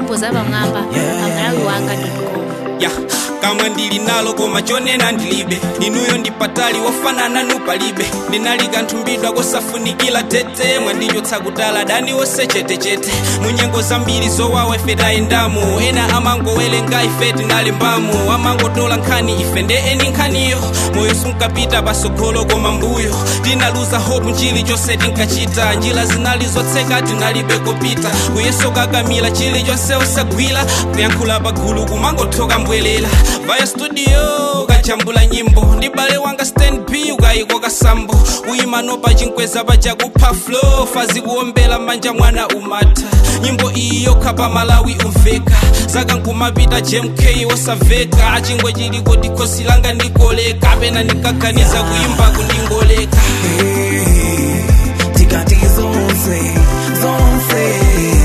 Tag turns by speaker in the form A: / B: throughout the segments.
A: nyimbo za pamwamba pamalawi wanga com
B: ya kamwe ndili nalo koma chonena ndilibe inuyo ndipatali wofanana nupalibe ndinali kanthumbidwa kosafunikira tete mwandichotsa kutala dani wose chetechete munyengo zambiri zowawa ife tayendamo ena amangowelenga ife tinalembamo amangotola nkhani ife nde eni nkhaniyo moyo sunkapita pasogolo koma mbuyo tinaluza hope nchili chonse tinkachita njira zinali zotseka tinalibe kopita kuyeso kakamila chili chonse usagwira kuyankhula pagulu kumangothoka mbwelela vaya studio ukachambula nyimbo ndi bale wanga stand b ukayiko kasambo uyimano pachinkweza pachakupha flow fazi kuombela manja mwana umata nyimbo iyi yokha pa malawi umveka zaka nkumapita jmk wosamveka achingwe chili kuti khosi langa ndikoleka apena ndikaganiza kuyimba kundingoleka
C: Hey, tikati zonse zonse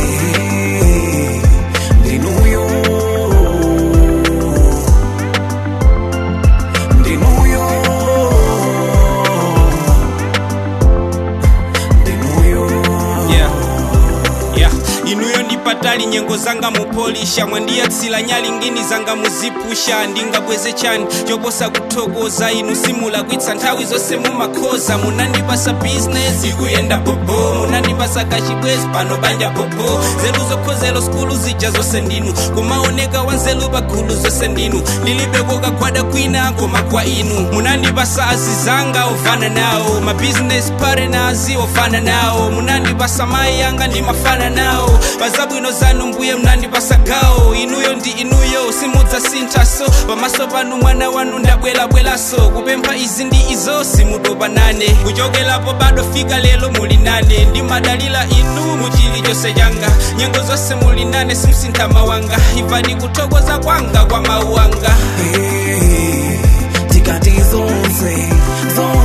C: ndinuyo ndinuyo ndinuyo
B: yeah. yeah. inuyo ndipatali nyengo zanga mupolisha mwandiyatsila nyali ngini zanga muzipusha ndingabweze chani choposa kuthokoza inu simulakwitsa nthawi zonse mumakhoza munandipasa bizinesi ikuyenda bobo munandipasa kachibwezi pano banja bobo nzeru zokhozelo skulu zija zonse ndinu kumaoneka wanzelu pagulu zonse ndinu ndilibeko kagwada kwina koma kwa inu munandipasa azizanga ovana nawo mabizinesi partners ovana nawo munandipasa mayi yanga ndimafana nawo pazabwino zanu mbuye munandipasa gawo inuyo ndi inuyo simudzasinthaso pamaso panu mwana wanu ndabwerabweraso kupempha izi ndi izo simutopanane kuchokerapo bado fika lero muli nane ndimadalira inu muchili chonse changa nyengo zonse muli nane simsintha mawanga imvani kuthokoza kwanga kwa mawu anga
C: Hey, tikati zonse zonse